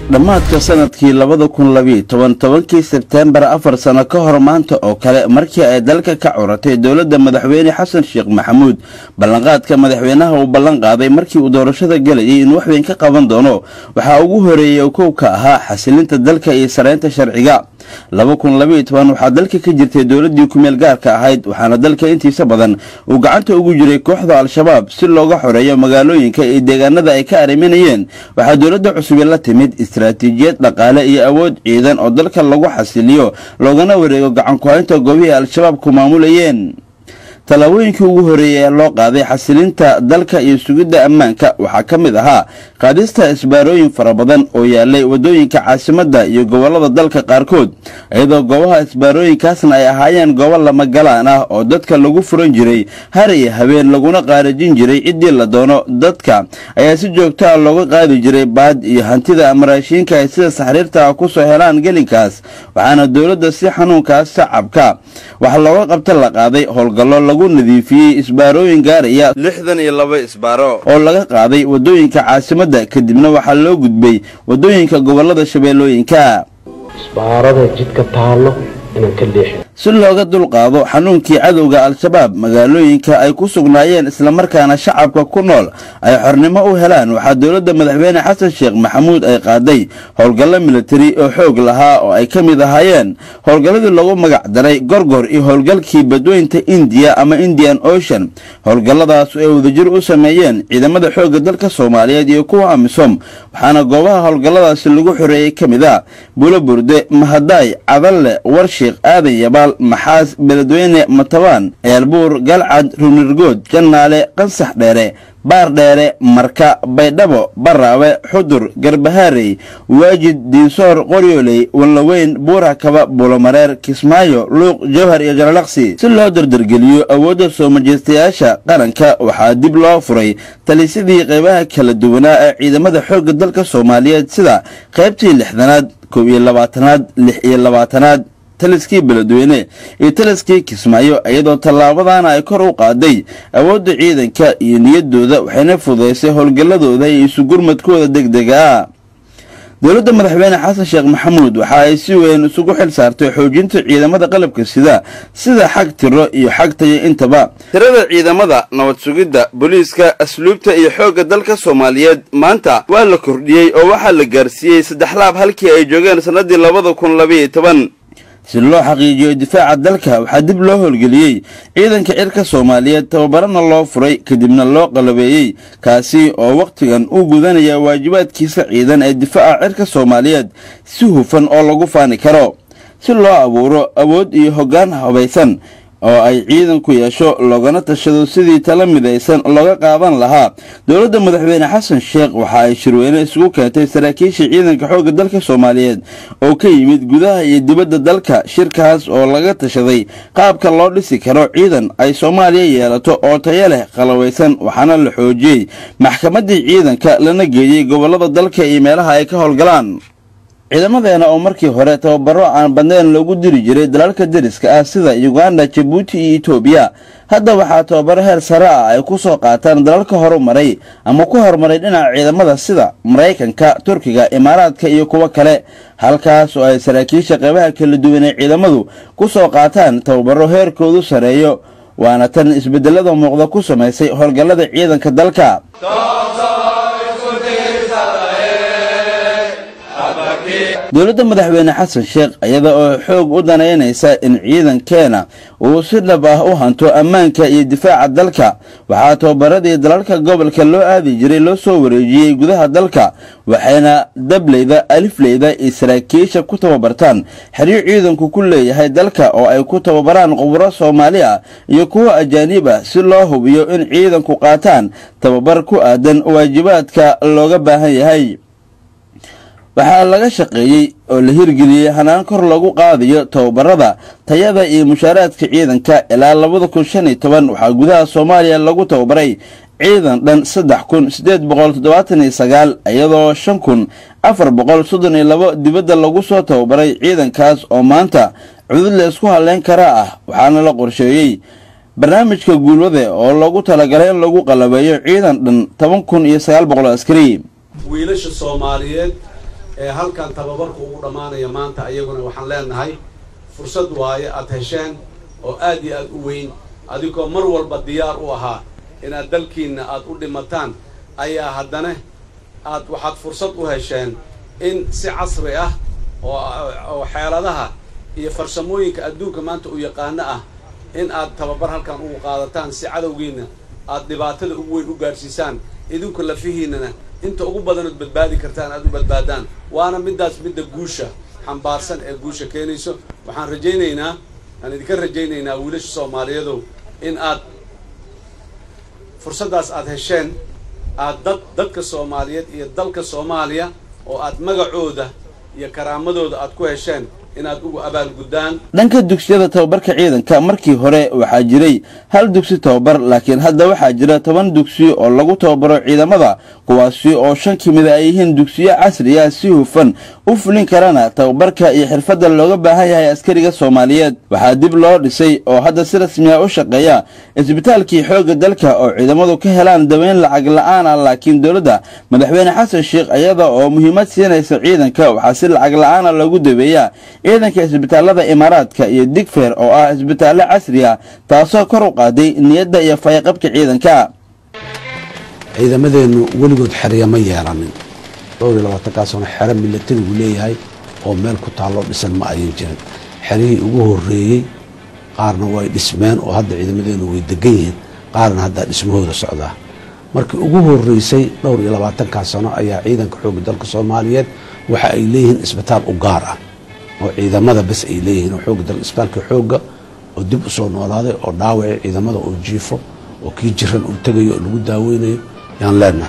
dhammaadka sanadkii labada kun labiyo toban tobankii sebteembar afar sano ka hor maanta oo kale markii ay dalka ka curatay dowladda madaxweyne xasan sheekh maxamuud ballanqaadka madaxweynaha uu ballan qaaday markii uu doorashada gelayay inuu waxweyn ka qaban doono waxaa ugu horeeyey oo kow ka ahaa xasilinta dalka iyo saraynta sharciga laba kun labiyo toban waxaa dalka ka jirtay dowladdii kumeel gaarka ahayd waxaana dalka intiisa badan uu gacanta ugu jiray kooxda al-shabaab si looga xoreeyo magaalooyinka iyo deegaanada ay ka arriminayeen waxaa dowladda cusubi la timid istaraatiijiyad dhaqaale iyo awood ciidan oo dalka lagu xasiliyo loogana wareego gacanku-haynta goobihii al-shabaab ku maamulayeen tallaabooyinkii ugu horeeyey ee loo qaaday xasilinta dalka iyo sugidda ammaanka waxaa ka mid ahaa qaadista isbaarooyin fara badan oo yaalay waddooyinka caasimadda iyo gobollada dalka qaarkood iyadoo goobaha isbaarooyinkaasna ay ahaayeen goobo lama galaan ah oo dadka lagu furan jiray har iyo habeen laguna qaarajin jiray ciddii la doono dadka ayaa si joogto ah looga qaadi jiray baad iyo hantida amaraashiinka ay sida saxriirta ah ku soo helaan gelinkaas waxaana dowladda si xanuunkaas shacabka wax looga qabta la qaaday howlgallo lagu nadiifiyey isbaarooyin gaaraya lixdan iyo laba isbaaro oo laga qaaday waddooyinka caasimadda kadibna waxaa loo gudbay waddooyinka gobollada shabeellooyinka isbaarada jidka taallo inaan ka leexin si looga dulqaado xanuunkii cadowga al-shabaab magaalooyinka ay ku sugnaayeen islamarkaana shacabka ku nool ay xornimo u helaan waxaa dowladda madaxweyne xasan sheekh maxamuud ay qaaday howlgallo militari oo xoog lahaa oo ay ka mid ahaayeen howlgalladii lagu magac daray gorgor iyo howlgalkii badweynta indiya ama indian ocean howlgalladaas ay wadajir u sameeyeen ciidamada xoogga dalka soomaaliyeed iyo kuwa amisom waxaana goobaha howlgalladaasi lagu xoreeyey ka mid a bulo burde mahadaay cadalle warshiikh aadan yabaal maxaas beledweyne matabaan ceelbuur galcad runirgood jannaale qansax dheere baar dheere marka baydhabo baraawe xudur garbahaarey waajid diinsoor qoryooley wanlaweyn buurakaba buulomareer kismaayo luuq jawhar iyo jalalaqsi si loo dardargeliyo awoodda soo majeystayaasha qaranka waxaa dib loo furay talisyadii qaybaha kala duwanaa ee ciidamada xoogga dalka soomaaliyeed sida qaybtii lixdanaad kow iyo labaatanaad lix iyo labaatanaad taliskii beledweyne iyo taliskii kismaayo iyadoo tallaabadaana ay kor u qaaday awoodda ciidanka iyo niyaddooda waxayna fududaysay howlgalladooda iyo isugurmadkooda degdega ah dowladda madaxweyne xasan sheekh maxamuud waxa ay si weyn isugu xil saartay xoojinta ciidamada qalabka sida sida xag tiro iyo xag tayo intaba tirada ciidamada nabad sugidda booliiska asluubta iyo xoogga dalka soomaaliyeed maanta waa la kordhiyey oo waxaa la gaarsiiyey saddex laab halkii ay joogeen sannadii labada kun labayo toban si loo xaqiijiyo difaaca dalka waxaa dib loo howlgeliyey ciidanka cirka soomaaliyeed tababarana loo furay kadibna loo qalabeeyey kaasi oo wakhtigan u gudanaya waajibaadkiisa ciidan ee difaaca cirka soomaaliyeed si hufan oo lagu faani karo si loo abuuro awood iyo hoggaan habaysan oo ay ciidanku yeesho loogana tashado sidii tala midaysan looga qaadan lahaa dowladda madaxweyne xasan sheekh waxa ay shirweyne isugu keentay saraakiisha ciidanka xoogga dalka soomaaliyeed oo ka yimid gudaha iyo dibadda dalka shirkaas oo laga tashaday qaabka loo dhisi karo ciidan ay soomaaliya yeelato oo tayo leh qalawaysan waxaana la xoojiyey maxkamaddii ciidanka lana geeyey gobollada dalka iyo meelaha ay ka howlgalaan ciidamadeena oo markii hore tababaro aan badnayn loogu diri jiray dalalka deriska ah sida uganda jabuuti iyo etoobiya hadda waxaa tababaro heer sare ah ay ku soo qaataan dalalka horumaray ama ku horumaray dhinaca ciidamada sida maraykanka turkiga imaaraadka iyo kuwo kale halkaas oo ay saraakiisha qaybaha kala duwan ee ciidamadu ku soo qaataan tababaro heerkoodu sareeyo waana tan isbedelada muuqda ku samaysay howlgallada ciidanka dalka dowladda madaxweyne xasan sheekh iyada oo xoog u danaynaysa in ciidankeena uu si dhab ah u hanto ammaanka iyo difaaca dalka waxaa tababaradii dalalka gobolka loo aadi jiray loo soo wareejiyey gudaha dalka waxayna dableyda alifleyda iyo saraakiisha ku tababartaan xeryo ciidanku ku leeyahay dalka oo ay ku tababaraan quburo soomaali ah iyo kuwo ajaanib ah si loo hubiyo in ciidanku qaataan tababar ku aadan waajibaadka looga baahan yahay waxaa laga shaqeeyey oo la hirgeliyey hanaan kor lagu qaadayo tababarada tayada iyo mushaaraadka ciidanka ilaa labada kun shan iyo toban waxaa gudaha soomaaliya lagu tababaray ciidan dhan saddex kun siddeed boqol toddobaatan iyo sagaal iyadoo shan kun afar boqol soddon iyo labo dibadda lagu soo tababaray ciidankaas oo maanta cudud la isku halleyn kara ah waxaana la qorsheeyey barnaamijka guulwade oo loogu talagalay in lagu qalabeeyo ciidan dhan toban kun iyo sagaal boqol askari wiilasha soomaaliyeed ee halkan tababarku ugu dhammaanaya maanta ayaguna waxaan leenahay fursad waaye aad hesheen oo aad iyo aad u weyn adigoo mar walba diyaar u ahaa inaad dalkiinna aad u dhimataan ayaa haddana aad waxaad fursad u hesheen in si casri ah oo xeeladaha iyo farsamooyinka adduunka maanta u yaqaano ah in aad tababar halkan ugu qaadataan si cadowgiinna aad dhibaatada ugu weyn u gaadhsiisaan idinku lafihiinnana inta ugu badanood badbaadi kartaan aad u badbaadaan waana middaas midda guusha xambaarsan ee guusha keenayso waxaan rajaynaynaa aan idinka rajaynaynaa wiilasha soomaaliyadow in aad fursaddaas aad hesheen aad dad dadka soomaaliyeed iyo dalka soomaaliya oo aad magacooda iyo karaamadooda aad ku hesheen inaad ugu abaalguddaan dhanka dugsiyada tababarka ciidanka markii hore waxaa jiray hal dugsi tababar laakiin hadda waxaa jira toban dugsi oo lagu tababaro ciidamada kuwaasi oo shan ka mid a ay yihiin dugsiyo casri ah si hufan u fulin karana tababarka iyo xirfadda looga baahan yahay askariga soomaaliyeed waxaa dib loo dhisay oo hadda si rasmi ah u shaqeeya isbitaalkii xoogga dalka oo ciidamadu ka helaan daweyn lacag la-aan ah laakiin dowladda madaxweyne xasan sheekh iyada oo muhiimad siinaysa ciidanka waxaa si lacag la-aana loogu daweeyaa ciidanka isbitaalada imaaraadka iyo digfeer oo ah isbitaallo casri ah taasoo kor u qaaday niyadda iyo fayaqabka ciidanka ciidamadeennu weligood xerya ma yeelanin dhowr iyo labaatankaasona xero milatarigu leeyahay oo meel ku taalloo dhisan ma ayan jirin xerihii ugu horreeyey qaarna way dhismeen oo hadda ciidamadeennu way degan yihiin qaarna haddaa dhismahooda socdaa markii ugu horreysay dhowr iyo labaatankaa sano ayaa ciidanka xoogga dalka soomaaliyeed waxa ay leeyihiin isbitaal u gaar ah oo ciidamada bas ay leeyihiin oo xoogga dalka isbitaalka xoogga oo dib u soo noolaaday oo dhaawacii ciidamada oo jiifo oo kii jiran uu tegayo oo lagu daaweynayo yaan leenahay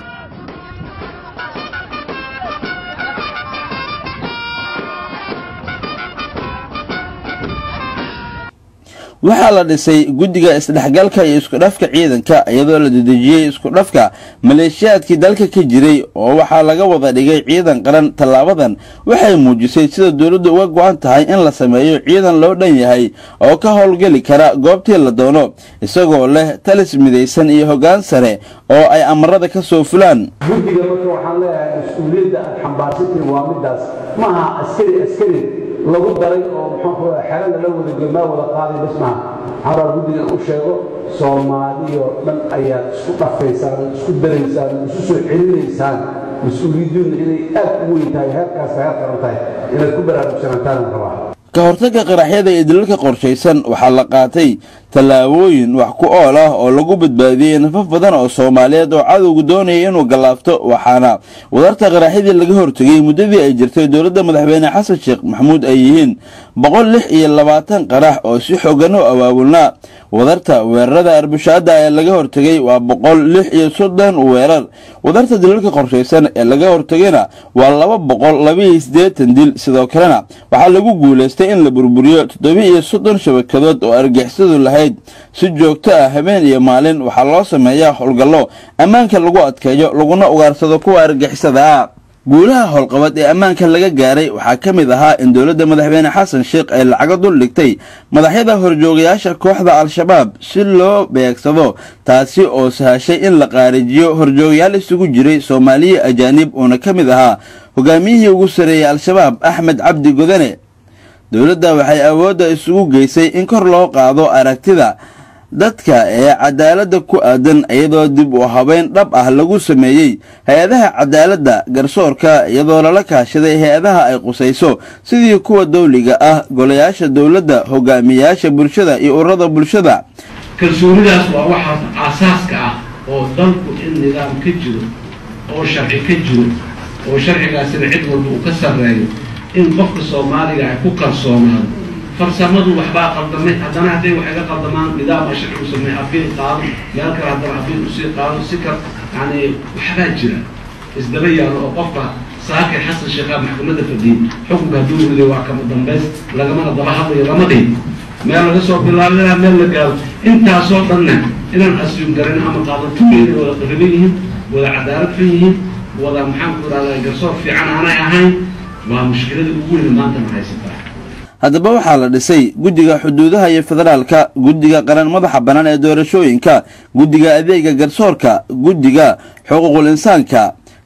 waxaa la dhisay guddiga isdhexgalka iyo iskudhafka ciidanka iyadoo la dedejiyey iskudhafka maleeshiyaadkii dalka ka jiray oo waxaa laga wada dhigay ciidan qaran tallaabadan waxay muujisay sida dowladdu uga go-an tahay in la sameeyo ciidan loo dhan yahay oo ka howlgeli kara goobtii la doono isagoo leh talis midaysan iyo hoggaan sare oo ay amarada ka soo fulaan guddiga marka waxaan leeyahay mas-uuliyadda aad xambaarsantiin waa middaas ma aha askari askari lagu daray oo muxuu xero lala wada gelmaa wada qaaday bas maaha waxaan rabaa guddigan u sheego soomaaliyoo dhan ayaad isku dhafaysaan isku daraysaan isu soo celinaysaan mas-uuliyadduuna inay aad u weyn tahay heerkaas heer qaran tahay inaad ku baraarugsanantaan rabaa ka hortagga qaraxyada iyo dilalka qorshaysan waxaa la qaatay tallaabooyin wax ku ool ah oo lagu badbaadiyey nafaf badan oo soomaaliyeed oo cadowgu doonaya inuu gallaafto waxaana wadarta qaraxyadii laga hortegay muddadii ay jirtay dowladda madaxweyne xasan sheekh maxamuud ay yihiin boqol lix iyo labaatan qarax oo si xoogan u abaabulnaa wadarta weerarada arbushaada ee laga hortegay waa boqol lix iyo soddon weerar wadarta dilalka qorshaysan ee laga hortegayna waa laba boqol labaiyo siddeetan dil sidoo kalena waxaa lagu guulaystay in la burburiyo toddoba iyo soddon shabakadood oo argixisadu lahayd si joogto ah habeen iyo maalin waxaa loo sameeyaa howlgallo ammaanka lagu adkeeyo laguna ugaarsado kuwa argixisada ah guulaha howlqabad ee ammaanka laga gaaray waxaa ka mid ahaa in dowladda madaxweyne xasan sheekh ay lacago dul dhigtay madaxyada horjoogayaasha kooxda al-shabaab si loo beegsado taasi oo sahashay in la qaarijiyo horjoogayaal isugu jiray soomaaliya ajaanib uuna ka mid ahaa hogaamiyihii ugu sarreeyey al-shabaab axmed cabdi godane dowladda waxay awoodda isugu geysay in kor loo qaado aragtida dadka ee cadaaladda ku aadan iyadoo dib u habeyn dhab ah lagu sameeyey hay-adaha cadaaladda garsoorka iyadoo lala kaashaday hay-adaha ay qusayso sidii kuwa dawliga ah golayaasha dowladda hogaamiyayaasha bulshada iyo ururada bulshada kalsoonidaas waa waxaas aasaaska ah oo dalku in nidaam ka jiro oo sharci ka jiro oo sharcigaasina cid walba uu ka sarreeyo in qofka soomaaliga ay ku kalsoonaado farsamadu waxbaa qaldamay haddana hadday wax iga qaldamaan nidaama sharci u sameey abiil qaado meel kale haddana abiil usii qaado si kal yani waxbaa jira isdaba yaallo oo qofka saakir xasan sheekhaa maxkamadda fadhiyey xukunka hadduu riday waa kama dambays lagamana daba hadlayo lama dhihin meel laga soo bilaabo ilaa meel la gaaro intaasoo dhanna inaan asyum garan ama qaadatugeeda wada qariban yihiin wada cadaalad fan yihiin wada maxaan ku ihahdaa garsoor fiican aanay ahayn waa mushkilada ugu weyn maantana haysataa haddaba waxaa la dhisay guddiga xuduudaha iyo federaalka guddiga qaran madaxa bannaan ee doorashooyinka guddiga adeega garsoorka guddiga xuquuqul insaanka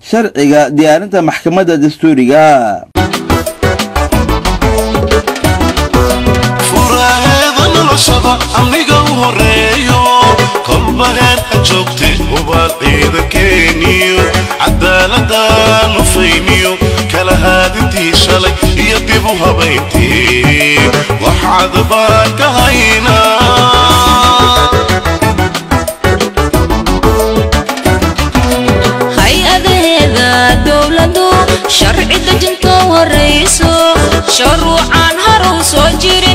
sharciga diyaarinta maxkamadda dastuuriga furaheeda noloshada aniga u horeeyo kolba heerka joogte hubaad ciidankeeniyo cadaaladdaanu fayniyo kala haadintii shalay iyo dib u habayntii waxaad baan ka haynaa hay-adaheeda dowladu sharci dejinta horayso shuruucaan harow soo jiri